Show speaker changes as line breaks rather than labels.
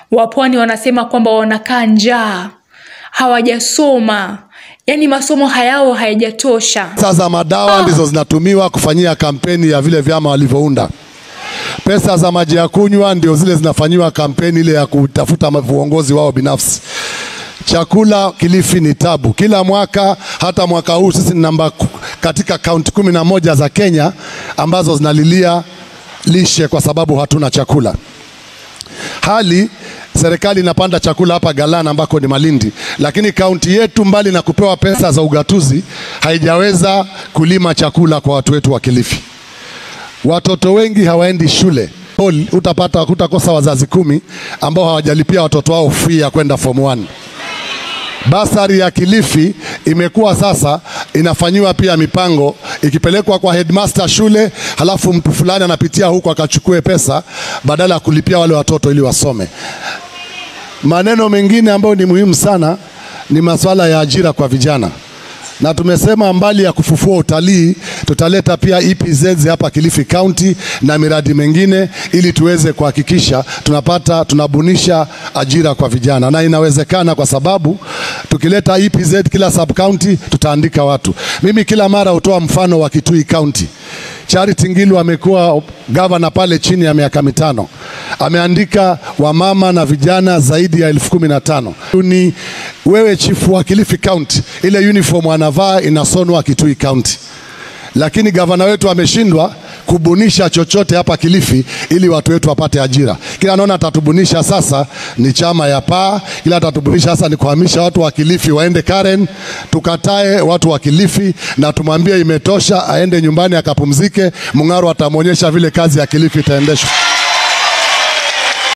Wapwani wanasema kwamba wanakaa njaa, hawajasoma, yaani masomo hayao hayajatosha.
Pesa za madawa ndizo zinatumiwa kufanyia kampeni ya vile vyama walivyounda. Pesa za maji ya kunywa ndio zile zinafanyiwa kampeni ile ya kutafuta uongozi wao binafsi. Chakula Kilifi ni tabu kila mwaka. Hata mwaka huu sisi ni namba ku- katika kaunti kumi na moja za Kenya ambazo zinalilia lishe kwa sababu hatuna chakula. Hali serikali inapanda chakula hapa Galana ambako ni Malindi, lakini kaunti yetu mbali na kupewa pesa za ugatuzi haijaweza kulima chakula kwa watu wetu wa Kilifi. Watoto wengi hawaendi shule. Hall, Utapata utakosa wazazi kumi ambao hawajalipia watoto wao fee ya kwenda form 1. Basari ya Kilifi imekuwa sasa inafanyiwa pia mipango ikipelekwa kwa headmaster shule, halafu mtu fulani anapitia huko akachukue pesa badala ya kulipia wale watoto ili wasome. Maneno mengine ambayo ni muhimu sana ni masuala ya ajira kwa vijana, na tumesema mbali ya kufufua utalii tutaleta pia EPZ hapa Kilifi County na miradi mengine ili tuweze kuhakikisha tunapata tunabunisha ajira kwa vijana, na inawezekana kwa sababu tukileta EPZ kila sub county tutaandika watu. Mimi kila mara hutoa mfano wa Kitui County. Charity Ngilu amekuwa gavana pale chini ya miaka mitano, ameandika wamama na vijana zaidi ya elfu kumi na tano. Ni wewe chifu wa Kilifi County, ile uniform anavaa inasonwa Kitui County, lakini gavana wetu ameshindwa kubunisha chochote hapa Kilifi ili watu wetu wapate ajira. Kila anaona atatubunisha sasa ni chama ya paa, kila atatubunisha sasa ni kuhamisha watu wa Kilifi waende Karen. Tukatae watu wa Kilifi na tumwambie imetosha, aende nyumbani akapumzike. Mung'aro atamwonyesha vile kazi ya Kilifi itaendeshwa.